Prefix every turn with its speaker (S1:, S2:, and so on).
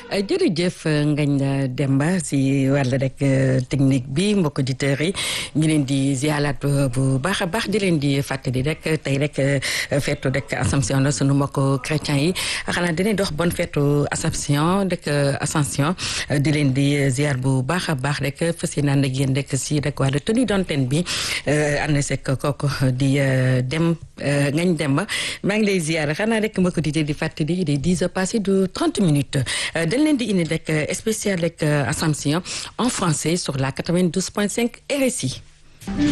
S1: jërëjëf Ngagne Demba si wàll rek technique bi mbokk auditeurs yi ñu leen di zialaat bu baax a baax di leen di fàttali rek tey rek feetu rek Assomption la sunu mbokk chrétien yi xanaa dinañ dox bonne feetu Assomption rek Ascension di leen di ziar bu baax a baax rek fas yéene ànd ak yéen rek si rek wàllu tenue d'antenne bi ànd sek kooku di dem Ngagne Demba maa ngi lay ziar xanaa rek mbokk auditeurs di fàttali il est dix heures passées de trente minutes dañ leen di indi rek spécial rek Assomption en français sur la 92.5 RSI